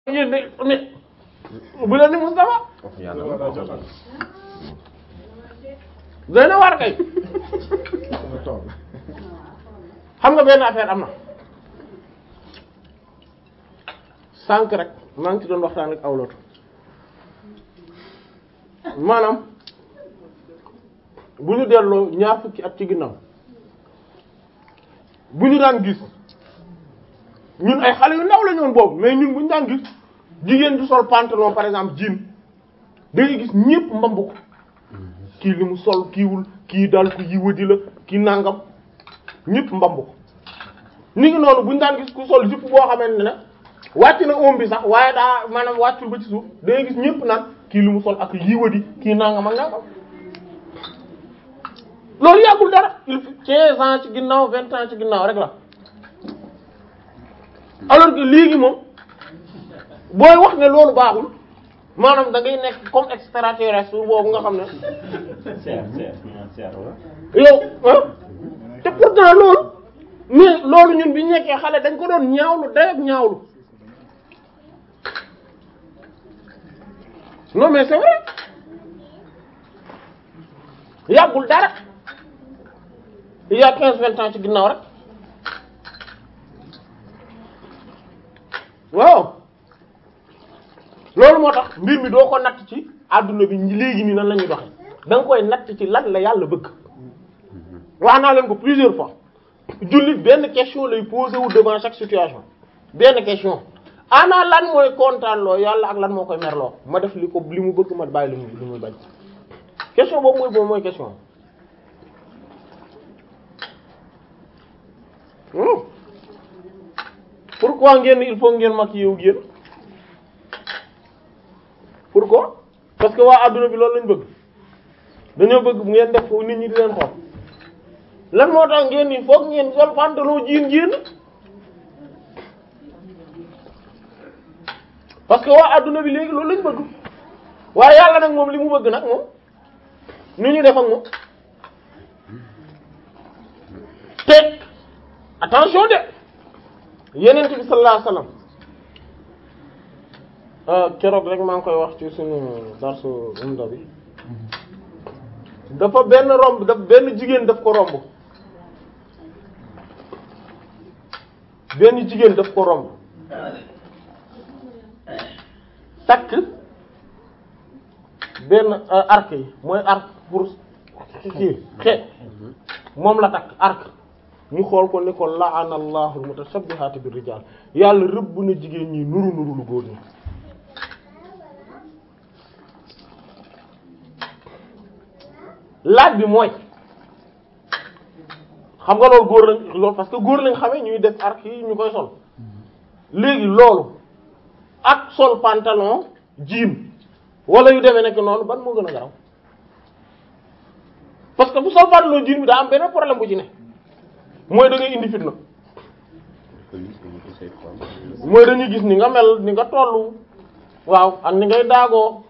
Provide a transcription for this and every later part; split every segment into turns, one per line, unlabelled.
yéen de mais bu leen ni Moustapha doy na waar kay xam nga benn affaire am na sànq rek maa ngi ci doon waxtaan ak awlootu maanaam bu ñu delloo ñaar fukki at ci ginnaaw bu ñu daan gis ñun ay xale yu ndaw la ñoon boobu mais ñun bu ñu daan gis jigéen du sol pantalon par exemple jean da ngay gis ñépp mbamb ko kii li mu sol kiiwul kii daal ko yiwadi la kii nangam ñépp mbamb ko ni ngi noonu bu ñu daan gis ku sol jupe boo xamante ne wàcc na oom bi sax waaye daa maanaam wàccul ba ci suuf da ngay gis ñépp naan kii li mu sol ak yiwadi kii nangam ak nangam loolu yàggul dara il faut quinze ans ci ginnaaw vingt ans ci ginnaaw rek la alors que léegi moom booy wax ne loolu baaxul maanaam da ngay nekk comme extraterrestre boobu nga xam ne
seer seer seer
yow ah te pourtant loolu mais loolu ñun bi ñu nekkee xale dañ ko doon ñaawlu day ak ñaawlu non mais c'est vrai yàggul dara il y a quinze vingt ans ci ginnaaw rek waaw loolu moo tax mbir mi doo ko natt ci adduna bi léegi nii nan la ñuy doxe da nga koy natt ci lan la yàlla bëgg wax naa leen ko plusieurs fois jullit benn question lay posé wu devant chaque situation benn question ana lan mooy kontaan loo yàlla ak lan moo koy merloo ma def li ko li mu bëgg ma bàyyi li mu li muy bañ question boobu mooy boobu mooy question Hmm. pourquoi ngeen il faut ngeen mag yow génn pourquoi parce que waa adduna bi loolu lañ bëgg dañoo bëgg bu ngeen def foofu nit ñi di leen xool lan moo tax ngeen ni foog ngeen sol pantalon jiin génn parce que waa adduna bi léegi loolu lañ bëgg waaye yàlla nag moom li mu bëgg nag moom nu ñu def ak moom te attention de yenent bi sallallahu alayhi wasallam keroog rek maa ngi koy wax ci suñu darsu umda bi dafa benn romb daf benn jigéen daf ko romb benn jigéen daf ko romb takk benn arc yi mooy arc pour kii xeet moom la takk arc ñu xool ko ni ko la'ana allahu al-mutashabbihaati bir rijaal yàlla rëbb na jigéen ñi nuru nuru lu góor ñi laaj bi mooy xam nga loolu góor lañ loolu parce que góor lañ xamee ñuy def arc yi ñu koy sol léegi loolu ak sol pantalon jean wala yu demee nekk noonu ban moo gën a garaw parce que bu sol pantalon jean bi daa am benn problème bu ci ne mooy da ngay indi fitna mooy dañuy gis ni nga mel ni nga tollu waaw ak ni ngay daagoo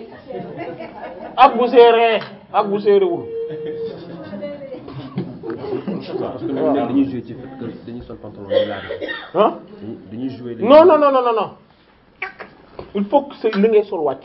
ak bu séeree ak bu séeréwul
parce que ñoom dañuy jouer ci fait que dañuy sol pantalon yu laaj
ah
dañuy jouer
non non non non non non il faut que c'est li ngay sol wàcc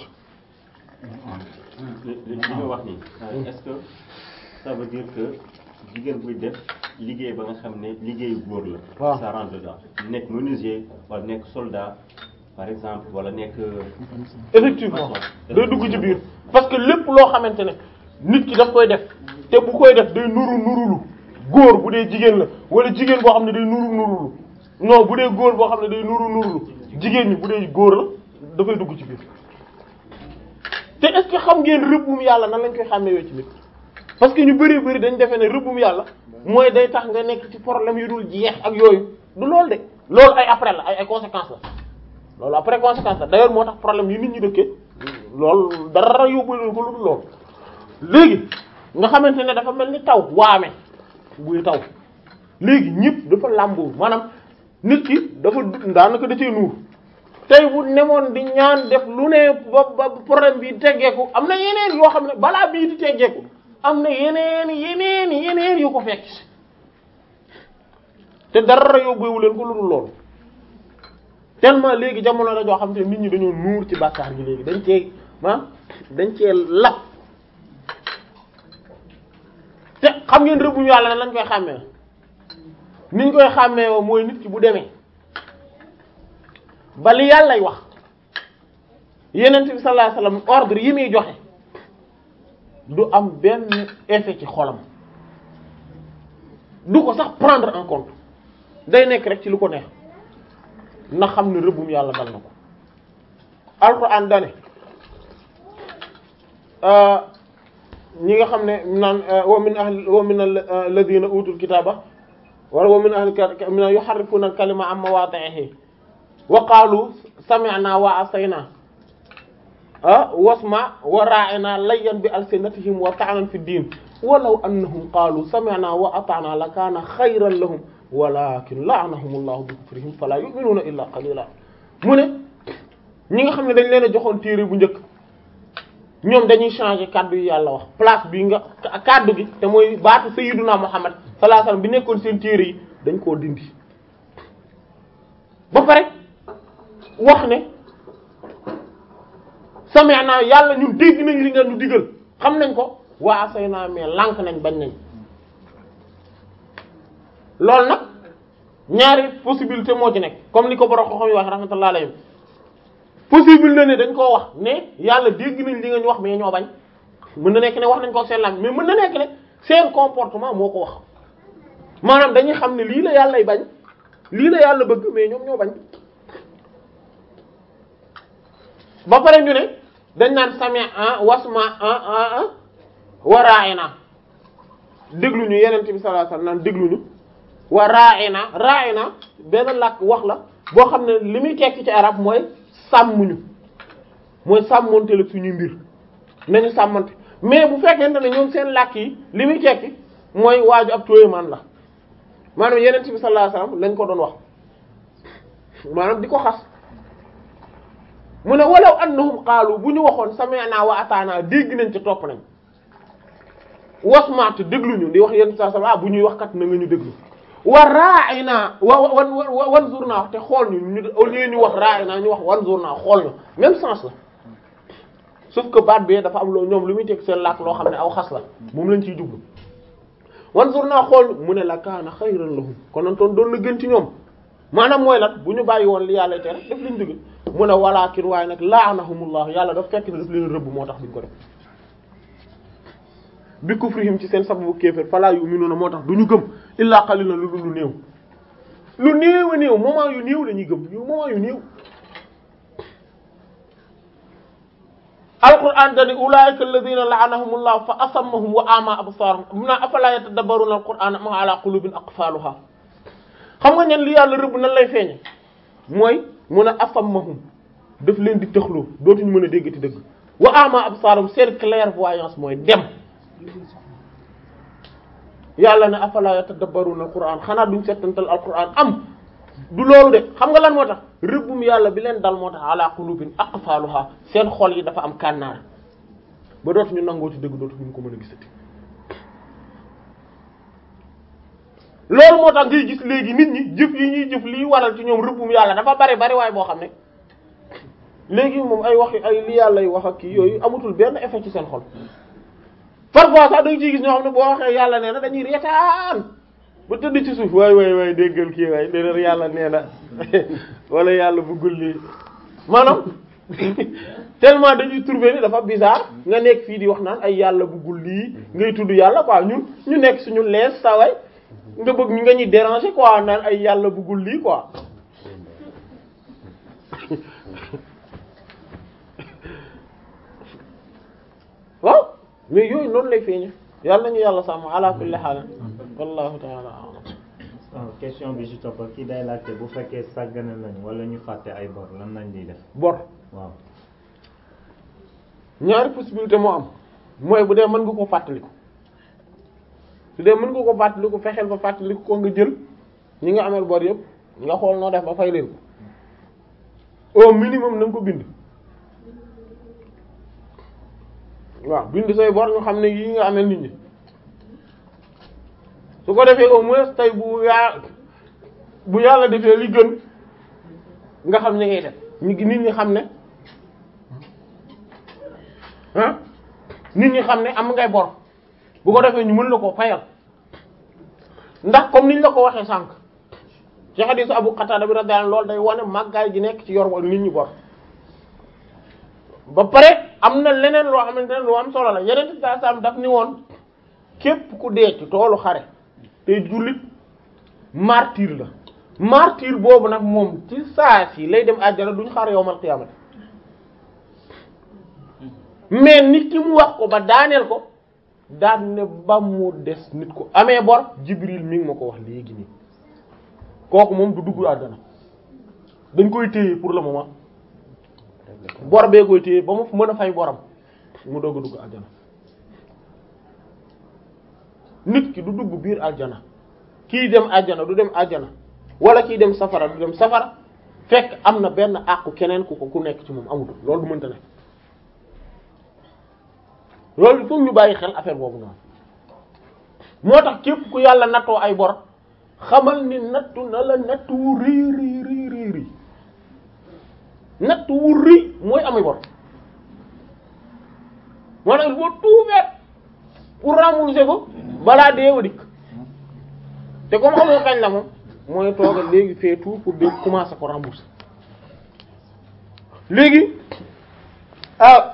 li li nga wax nii est-ce que ça veut dire que jigéen buy def liggéey ba nga xam ne liggéeyu góor la.
waaw
ça rentre dedans nekk menuisier wala nekk soldat par exemple wala nekk.
effectivement day dugg ci biir parce que lépp loo xamante ne nit ki daf koy def te bu koy def day nuru nurulu góor bu dee jigéen la wala jigéen boo xam ne day nuru nurulu non bu dee góor boo xam ne day nuru nurulu jigéen ñi bu dee góor la dafay dugg ci biir te est-ce que xam ngeen rëbbum yàlla nan lañ koy xàmmee ci nit parce que ñu bari bari dañ defee ne rëbbum yàlla mooy day tax nga nekk ci problème yu dul jeex ak yooyu du loolu de loolu ay après la ay ay conséquences la loolu après conséquence la d'ailleurs moo tax problème yi nit ñi dëkkee loolu dara yóbbu ko lu dul loolu léegi nga xamante ne dafa mel ni taw waame buy taw léegi ñëpp dafa làmboo maanaam nit ki dafa daanaka da cee nuur tey bu nemoon di ñaan def lu ne ba ba problème bi teggeeku am na yeneen yoo xam ne balaa bii di teggeeku am na yeneen yeneen yeneen yu ko fekk te dara yóbbuwu leen ko lu dul loolu tellement léegi jamono la joo xam te nit ñi dañoo nuur ci bàkkaar gi léegi dañ cee ah dañ cee lap te xam ngeen rëbbum yàlla na lañ koy xàmmee niñ koy xàmmee woo mooy nit ki bu demee ba li yàllay wax yenent bi sallallahu alayhi wasallam ordre yi muy joxe du am benn effet ci xolam du ko sax prendre en compte day nekk rek ci lu ko neex na xam ne rëbbum yàlla dal na ko alquran dane ñi nga xam ne naan wa min ahli wa min alladhina utul kitaba wala wa min ahli min yuharrifuna al-kalima an mawadi'ihi wa qalu sami'na wa asayna ah wasma wa ra'ina layyan bi alsinatihim wa ta'nan fi din walaw annahum qalu sami'na wa ata'na lakana khayran lahum walakin la'anahum allahu bi kufrihim fala yu'minuna illa qalila mu ne ñi nga xam ne dañ leen a joxoon téere bu njëkk ñoom dañuy changer kaddu yi yàlla wax place bi nga kaddu gi te mooy baatu sayyiduna muhammad sallallahu alayhi wasallam bi nekkoon seen téere yi dañ koo dindi ba pare wax ne sami'na yàlla ñun dégg nañ li nga ñu digal xam nañ ko waa asayna mais lànk nañ bañ nañ loolu nag ñaari possibilité moo ci nekk comme ni ko borom xam-xam yi wax rahmatullahi alayhim possible na ne dañ koo wax ne yàlla dégg nañ li nga ñu wax mais ñoo bañ mën na nekk ne wax nañ ko seen lam mais mën na nekk ne seen comportement moo ko wax maanaam dañuy xam ne lii la yàllay bañ lii la yàlla bëgg mais ñoom ñoo bañ ba pare ñu ne dañ naan sami ah wasma ah ah ah waraayna dégluñu yenente bi sallallahu alayhi wasallam naan dégluñu wa raayna raayna benn làkk wax la boo xam ne li muy tekki ci arab mooy sàmmuñu mooy sàmmonte la suñuy mbir nañu sàmmante mais bu fekkente ne ñoom seen làkk yi li muy tekki mooy waaju ab tooyamaan la maanaam yenente bi sallallahu alayhi wasallam lañ ko doon wax maanaam di ko xas mu ne walaw annahum qaalu bu ñu waxoon sami'na wa ata'na dégg nañ ci topp nañ wasmaat dégluñu di wax yenn saa saa bu ñuy wax kat na nga ñu déglu wa ra'ina wa wan wanzurna te xool ñu ñu au lieu ñu wax ra'ina ñu wax wanzurna xool ñu même sens la sauf que baat bi dafa am loo ñoom lu muy teg seen làkk loo xam ne aw xas la moom lañ ciy jublu wanzurna xool mu ne la kaana xayran lahum konontoon doon na gën ci ñoom maanaam mooy lan bu ñu bàyyi woon li yàlla tere def liñ dugg mu ne walaakin waaye nag la'anahumullah yàlla daf fekk ne daf leen rëbb moo tax duñ ko def bi kufrihim ci seen sababu kéefër fala yu'minuna moo tax du ñu gëm illa qalilan lu lu néew lu néew a néew moment yu néew lañuy gëm yu moment yu néew alquran dani ulaika alladhina la'anahumullah fa asammahum wa ama absarahum muna afala yatadabbaruna alquran am ala qulubin aqfaluha xam nga ñen li yàlla rëbb nan lay feeñe mooy mun a asammahum daf leen di tëxloo dootuñu mën a déggati dëgg wa ama absarahum seen clairvoyance mooy dem yàlla ne afala yatadabbaruna alquran xanaa duñ settantal alquran am du loolu de xam nga lan moo tax rëbbum yàlla bi leen dal moo tax ala qulubin aqfaluha seen xol yi dafa am kànnaar ba dootuñu nangoo ci dëgg dootuñu ko mën a gisati loolu moo tax ngay gis léegi nit ñi jëf yi ñuy jëf liy waral ci ñoom rëbbum yàlla dafa bari bari waaye boo xam ne léegi moom ay wax ay li yàlla y wax ak kii yooyu amatul benn effet ci seen xol parfois sax da nga ciy gis ñoo xam ne boo waxee yàlla nee na dañuy reetaan ba tëdd ci suuf waay waay waay déggal kii waay nee na yàlla nee na wala yàlla bëggul lii maanaam tellement dañuy trouver ni dafa bizarre nga nekk fii di wax naan ay yàlla bëggul lii ngay tudd yàlla quoi ñun ñu nekk suñu lees saa waay nga bëgg ñu nga ñuy déranger quoi naan ay yàlla bëggul lii quoi waaw mais yooyu noonu lay feeñe yàlla nañu yàlla sàmm ala kulli haal wallahu ta'ala a'lam
question bi ci topp kii day laajte bu fekkee sàggane nañ wala ñu fàtte ay bor lan nañ di def
bor
waaw
ñaari possibilité moo am mooy bu dee mën nga ko fàttaliku su dee mën nga ko fàttaliku fexeel ba fàttaliku ko nga jël ñi nga amel bor yëpp nga xool noo def ba fay leen ko au minimum na nga ko bind waaw bind say bor ñu xam ne yii nga amel nit ñi su ko defee au moins tey bu yaa bu yàlla defee li gën nga xam ne ngay def ñu nit ñi xam ne ah nit ñi xam ne am ngay bor bu ko defee ñu mën la koo fayal ndax comme niñ la ko waxee sànq ci hadiisu Abu Qatada bi radiyallahu anhu loolu day wane màggaay gi nekk ci yor wa nit ñi bor ba pare am na leneen loo xamante ne lu am solo la yeneen saa saam daf ni woon képp ku dee ci toolu xare te jullit martyr la martyr boobu nag moom ci saa si lay dem àjjana duñ xaar yowmal qiyaamati mais nit ki mu wax ko ba daaneel ko daan ne ba mu des nit ko amee bor Jibril mi ngi ma ko wax léegi nii kooku moom du dugg àjjana dañ koy téye pour le moment bor bee koy téye ba mu mën a fay boram mu doog a dugg àjjana nit ki du dugg biir àjjana kii dem àjjana du dem àjjana wala kii dem safara du dem safara fekk am na benn àqu keneen ku ko ku nekk ci moom amul loolu du mënta ne loolu il faut ñu bàyyi xel affaire boobu noonu moo tax képp ku yàlla nattoo ay bor xamal ni nattu na la nattu wu rëy rëy rëy rëy rëy nattu wu rëy mooy amay bor moo tax il faut tout faire pour rembourser ko balaa deewa dikk te comme xamoo kañ la moom mooy toogal léegi fait tout pour de commencer ko rembourser léegi ah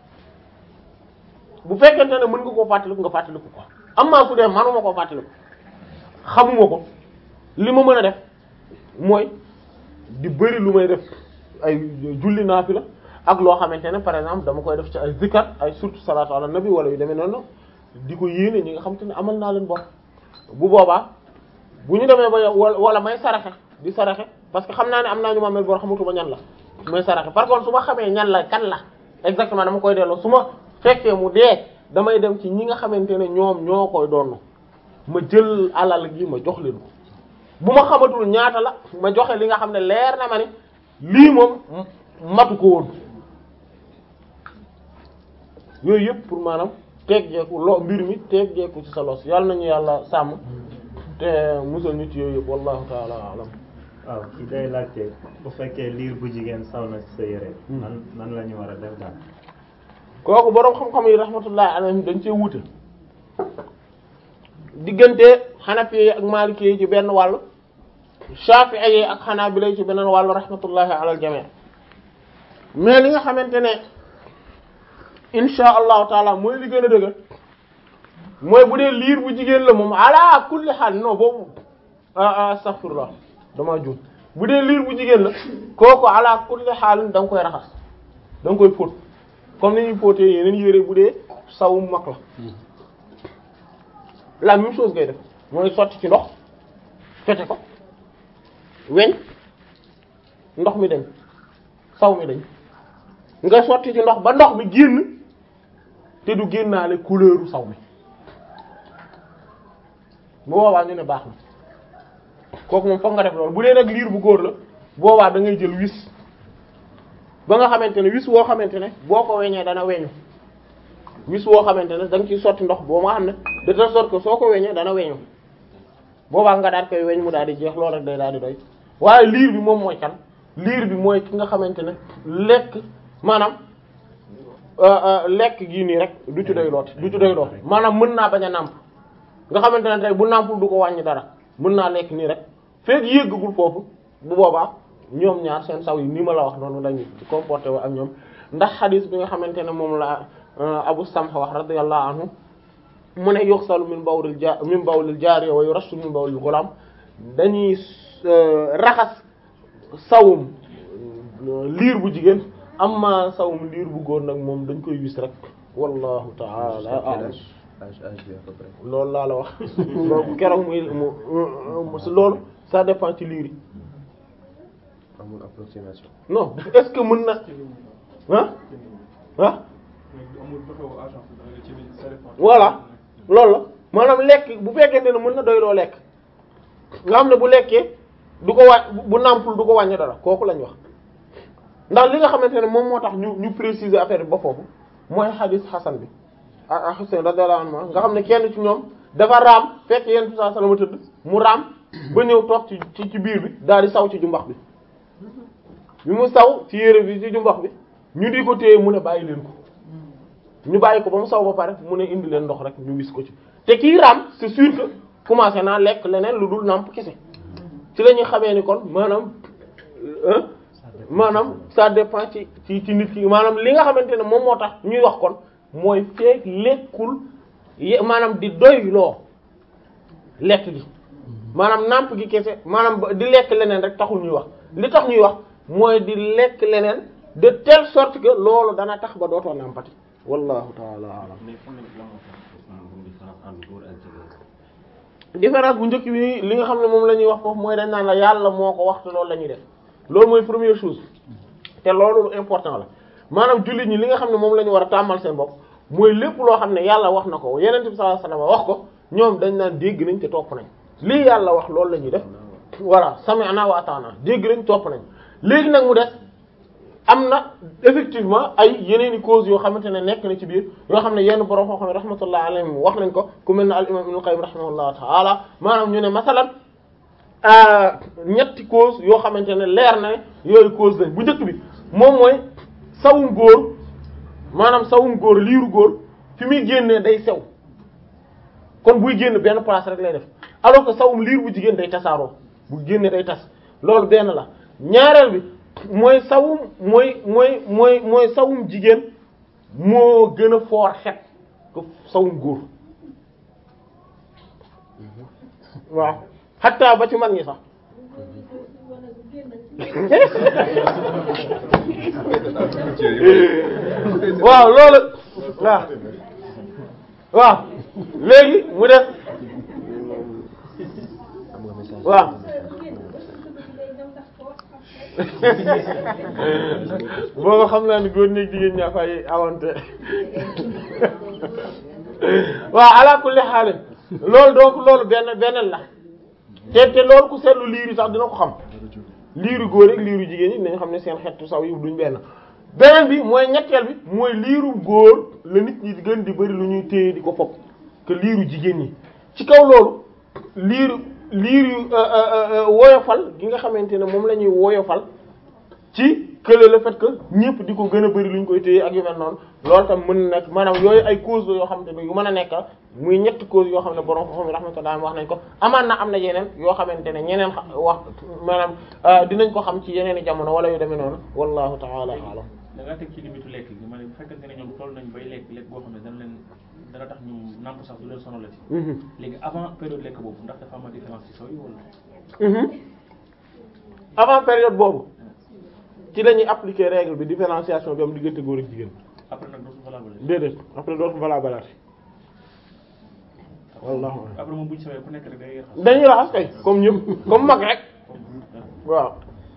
bu fekkente ne mën nga koo fàttaliku nga fàttaliku ko am maa su dee manuma koo fàttaliku xamuma ko li ma mën a def mooy di bëri lu may def ay julli naafila ak loo xamante ne par exemple dama koy def ci ay zikar ay surtout salatu ala nabi wala yu demee noonu di ko yéene ñi nga xamante ne amal naa leen bor bu boobaa bu ñu demee ba wala may saraxe di saraxe parce que xam naa ne am naa ñu ma mel bor xamatuma ñan la may saraxe par contre su ma xamee ñan la kan la exactement dama koy delloo su ma fekkee mu dee damay dem ci ñi nga xamante ne ñoom ñoo koy doon ma jël alal gi ma jox leen ko bu ma xamatul ñaata la ma joxe li nga xam ne leer na ma ni lii moom matu ko woon yooyu yëpp pour maanaam teggeeku lo mbir mi teggeeku ci sa los yàlla nañu yàlla sàmm te musal ñu ci yooyu yëpp wallahu taala alam
waaw ki day laajte bu fekkee liir bu jigéen saw na ci sa yére nan nan la ñu war a def daal
kooku boroom xam-xam yi rahmatullahi alayhim dañ cee wuute diggante xanafi yi ak maliki yi ci benn wàll shafi'i yi ak xanaabila yi ci beneen wàll rahmatullahi ala al jami' mais li nga xamante ne insha allahu taala mooy li gën a dëgër mooy bu dee liir bu jigéen la moom ala kulli xaal non boobu ah astaghfirullah dama juum bu dee liir bu jigéen la kooku ala kulli xaal da nga koy raxas da nga koy fóot comme ni ñuy fóotee yeneen yére bu dee sawum mag la la même chose ngay def mooy sotti ci ndox fete ko weñ ndox mi dañ saw mi dañ nga sotti ci ndox ba ndox mi génn te du génnaale couleuru saw mi bu boobaa ñu ne baax na kooku moom foog nga def loolu bu dee nag liir bu góor la boobaa da ngay jël wis ba nga xamante ne wis woo xamante ne boo ko weñee dana weñu wis woo xamante ne da nga ciy sotti ndox boo nga xam ne de telle sorte que soo ko weñee dana weñu boobaa nga daal koy weñ mu daal di jeex loolu rek day daal di doy waaye liir bi moom mooy kan liir bi mooy ki nga xamante ne lekk maanaam lekk gii nii rek du ci doy looti du ci doy looti maanaam mën naa bañ a nàmp nga xamante ne tey bu nàmpul du ko wàññi dara mën naa lekk nii rek fekk yéggagul foofu bu boobaa ñoom ñaar seen saw yi ni ma la wax noonu lañu comporté wa ak ñoom ndax xadis bi nga xamante ne moom la Abu Samh wax radiyallahu anhu mu ne yuxsalu min bawlil ja min bawlil jaariya wa yurashu min bawlil ghulam dañuy raxas sawum liir bu jigéen amma sawum liir bu góor nag moom dañ koy wis rek wallahu ta'ala a'lam loolu laa la wax loolu keroog muy mu loolu ça dépend ci liir yi
amul approximation.
non est-ce que mën na ah ah voilà loolu la maanaam lekk bu fekkente ne mën na doy loo lekk nga xam ne bu lekkee du ko wàññ bu nàmpul du ko wàññi dara kooku lañ wax ndax li nga xamante ne moom moo tax ñu ñu préciser affaire bi ba foofu mooy hadith Hasan bi ah Husayn radiyallahu anhu nga xam ne kenn ci ñoom dafa raam fekk yenn bi sallallahu alayhi wasallam tëdd mu raam ba ñëw toog ci ci ci biir bi daal di saw ci jumbax bi bi mu saw ci yére bi ci jumbax bi ñu di ko téye mu ne bàyyi leen ko ñu bàyyi ko ba mu saw ba pare mu ne indi leen ndox rek ñu wis ko ci te kii raam c'est sûr que commencé naa lekk leneen lu dul nàmp kese ci la ñuy xamee ni kon maanaam euh, maanaam ça dépend ci ci ci nit ki maanaam li nga xamante ne moom moo tax ñuy wax kon mooy feek lekkul ye- maanaam di doy loo lekk gi maanaam nàmp gi kese maanaam ba- di lekk leneen rek taxul ñuy wax li tax ñuy wax mooy di lekk leneen de telle sorte que loolu dana tax ba dootoo nàmpati wallahu taala alam
mais fan lañ la moo tax moom différence entre góor ak jigéen.
différence bu njëkk bi li nga xam ne moom la ñuy wax foofu mooy dañ naan la yàlla moo ko wax te loolu la ñuy def loolu mooy première chose te loolu lu important la maanaam jullit ñi li nga xam ne moom la ñu war a tàmmal seen bopp mooy lépp loo xam ne yàlla wax na ko yeneen bi sallallahu alayhi wasallam wax ko ñoom dañ naan dégg nañ te topp nañ lii yàlla wax loolu la ñuy def voilà sami'na wa ata'na dégg nañ topp nañ léegi nag mu des am na effectivement ay yeneen i causes yoo xamante ne nekk na ci biir yoo xam ne yenn borom xam ne rahmatullah alayhim wax nañ ko ku mel ne al imam ibn qayyim rahimahullah ta'ala maanaam ñu ne masalan ñetti cause yoo xamante ne leer na ne yooyu cause lañ bu njëkk bi moom mooy sawum góor maanaam sawum góor liiru góor fi muy génnee day sew kon buy génn benn place rek lay def alors que sawum liir bu jigéen day tasaaroo bu génnee day tas loolu benn la ñaareel bi mooy sawum mooy mooy mooy mooy sawum jigéen moo gën a foor xet ko sawum góor waaw xatta ba ci mag ñi sax waaw loolu waaw waaw léegi mu def waaw booba xam naa ni góor ñi ak jigéen ñaa fay awante waaw ala kulli xaalin loolu donc loolu benn benn la te te loolu ku seetlu liir yi sax dina ko xam liiru góor ak liiru jigéen ñi dinañ xam ne seen xeetu saw yi duñ benn beneen bi mooy ñetteel bi mooy liiru góor la nit ñi di gën di bari lu ñuy téye di ko fopp que liiru jigéen ñi ci kaw loolu liiru liiru woyofal gi nga xamante ne moom la ñuy woyofal ci kële le fait que ñëpp di ko gën a bari lu ñu koy téye ak yu mel noonu loolu tam mën na nekk maanaam yooyu ay cause la yoo xamante ne yu mën a nekk muy ñetti cause yoo xam ne borom xam ne rahmatullah wax nañ ko amaan na am na yeneen yoo xamante ne ñeneen xa- wax maanaam dinañ ko xam ci yeneen i jamono wala yu demee noonu wallahu ta'ala a'lam
da ngaa teg ci limitu lekk gi ma ne bu fekkente ne ñoom toll nañ bay lekk lekk boo xam ne dana leen dana tax ñu nàmp sax du leen sonal la ci
Mhm.
léegi avant période lekk boobu ndax dafa am différence ci sooy wala
Mhm. avant période boobu ci la ñuy appliquer règle bi différenciation bi am diggante góor ak jigéen
après nag dootul valable
déedéet après dootu valable balaati wallahu a'lam.
après moom bu ñu sawee ku nekk rek day raxas
dañuy raxas kay comme ñëpp comme mag rek waaw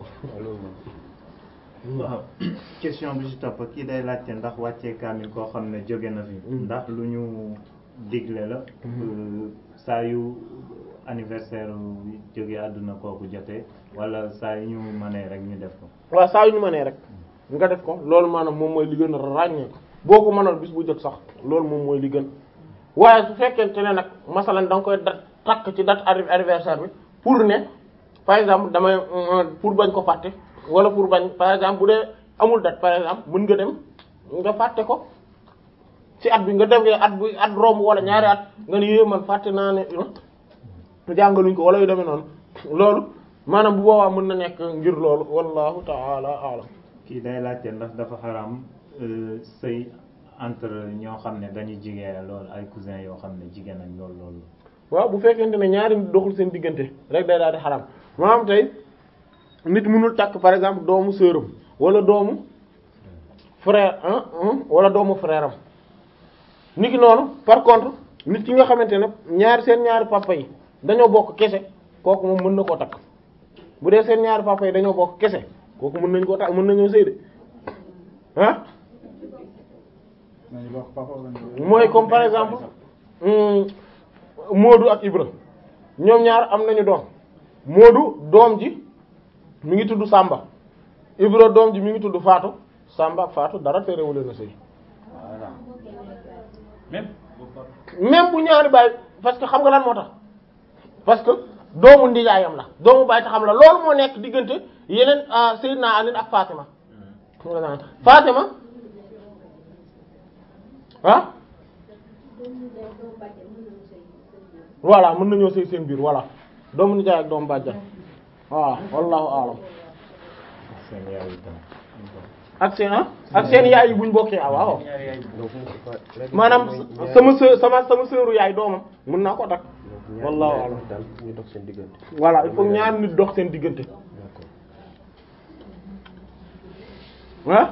waaw question bi ci topp kii day laajte ndax wàccee kaamil koo xam ne jóge na fi ndax lu ñu digle la euh, saa yu anniversaire bi jóge àdduna kooku jotee wala saa yu ñu mënee rek ñu def ko
waaw saa yu ñu mënee rek nga def ko loolu maanaam moom mooy li gën a ràññee boo ko mënoon bis bu jot sax loolu moom mooy li gën waaye su fekkente ne nag masalan da nga koy dat takk ci date anni- anniversaire bi pour ne par exemple damay euh, pour bañ ko fàtte wala pour bañ par exemple bu dee amul date par exemple mën nga dem nga fàtte ko ci at bi nga dem at bu at romb wala ñaari at nga ne yé man fàtte naa ne jàngaluñ ko wala yu demee noonu loolu maanaam bu boobaa mën na nekk ngir loolu wallahu ta'ala a'lam
kii day laajte ndax dafa xaram euh, sëy entre ñoo xam ne dañuy jigéen loolu ay cousin yoo xam ne jigéen ak loolu loolu
waaw bu fekkente ne ñaari nit doxul seen diggante rek day daal di xaram maanaam tey nit mënul takk par exemple doomu sœuram wala doomu frère hein hein, wala doomu frère am nit ki noonu par contre nit ki nga xamante ne ñaari seen ñaari papa yi dañoo bokk kese kooku moom mën na koo takk bu dee seen ñaari papa yi dañoo bokk kese kooku mën nañ koo takk mën nañoo sëy de ah mooy comme par exemple hum, Moodu ak Ibra ñoom ñaar am nañu doom Moodu doom ji mi ngi tudd Samba Ibra doom ji mi ngi tudd Faatu Samba ak Faatu dara terewul leen a sëy
même
même bu ñaari baay parce que xam nga lan moo tax parce que doomu ndijaayam la doomu baay taxam la loolu moo nekk diggante yeneen Seydina Ali ak Fatima Fatima ah voilà mën nañoo sëy seen biir voilà doomu nijaay ak doomu bàjjan voilà wallahu a'lam
seen yaay itam
ak seen ah ak seen yaay yi buñ bokkee ah waaw
ñaari yaay
donc c'est pas
maanaam sama sœur sama sama sœuru yaay doomam mën naa ko takk wallahu a'lam
daal ñu dox seen diggante
voilà il faut ñaar nit dox seen diggante
d'accord
ah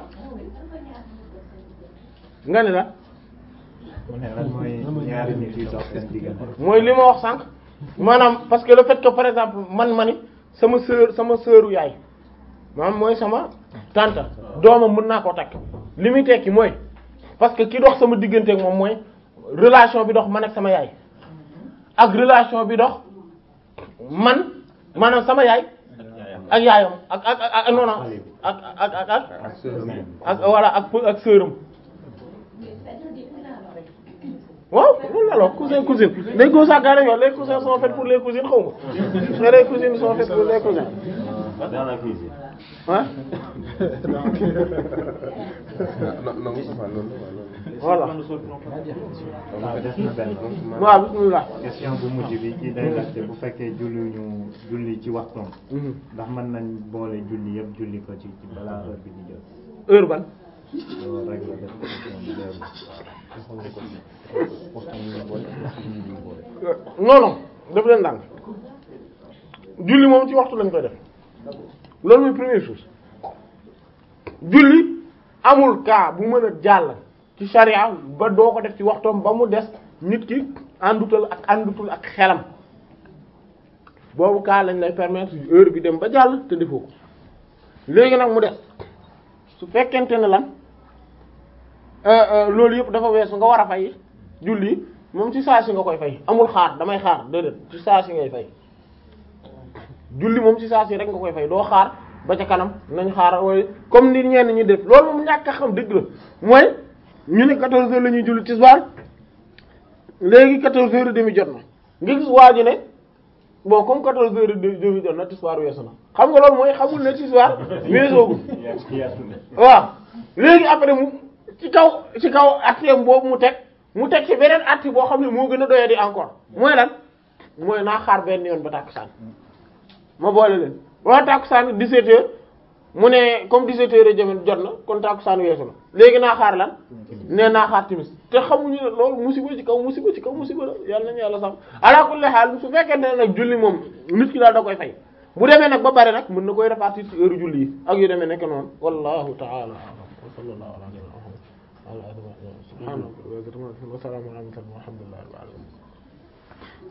nga ne la
mu ne lan mooy ñaari nit yu dox seen diggante
mooy li ma wax sànq maanaam parce que le fait que par exemple man ma ni sama sœur sama sœuru yaay maanaam mooy sama tante doomam mën naa koo takk li muy tekki mooy parce que ki dox sama diggante ak moom mooy relation bi dox man ak sama yaay ak relation bi dox man maanaam sama yaay ak yaayam ak ak ak ak non non ak ak ak ak
ak sœur bi
ak voilà ak peu- ak sœuram waaw loolu la alors cousin cousine les cousins gaa nañu wax les cousins sont faits pour les cousines xaw ma mais les cousines sont faites pour les cousins
dans la cuisine.
ah
non non Moustapha loolu la
voilà
waaw des na benn
waaw bismillah
question bu mujj bi kii day laajte bu fekkee julli ñu julli ci waxtoom ndax mën nañ boole julli yëpp julli ko ci ci balaa heure bi di jot
heure ban
loolu rek la def question bi leerul.
non non def leen ndànk julli moom ci waxtu lañ koy def loolu mooy première chose julli amul cas bu mën a jàll ci charia ba doo ko def ci waxtoom ba mu des nit ki àndutal ak àndutul ak xelam boobu cas lañ lay permettre heure bi dem ba jàll te defoo ko léegi nag mu des su fekkente ne lan euh, euh, loolu yëpp dafa weesu nga war a fay julli moom ci saa si nga koy fay amul xaar damay xaar déedéet ci saa si ngay fay julli moom ci saa si rek nga koy fay doo xaar ba ca kanam nañ xaar waaye comme ni ñenn ñi def loolu moom ñàkk a xam dëgg la mooy ñu ne 14 heures la ñuy julli tisbaar léegi 14 heures et demi jot na nga gis waa ji ne bon comme 14 heures et demi jot na tisbaar weesu na xam nga loolu mooy xamul ne tisbaar weesoogul waaw léegi après mu ci kaw ci kaw atteem boobu mu teg mu teg ci beneen atti boo xam ne moo gën a doyee di encore mooy lan mooy naa xaar benn yoon ba tàkkusaan ma boole leen waa tàkkusaan 17 heures mu ne comme 17 heures jëm jot na kon tàkkusaan weesu na léegi naa xaar lan nee naa xaar timis te xamuñu ne loolu musiba ci kaw musiba ci kaw musiba la yàlla nañu yàlla sax ala kulli haal su fekkente ne nag julli moom nit ki daal da koy fay bu demee nag ba bari nag mën na koy répartir ci heure julli yi ak yu demee nekk noonu wallahu ta'ala a'lam wa sallallahu ala nabiyyina Muhammad wa ala alihi wa sahbihi subhanallahi wa bihamdihi wa salamun ala al mursalin walhamdulillahi rabbil alamin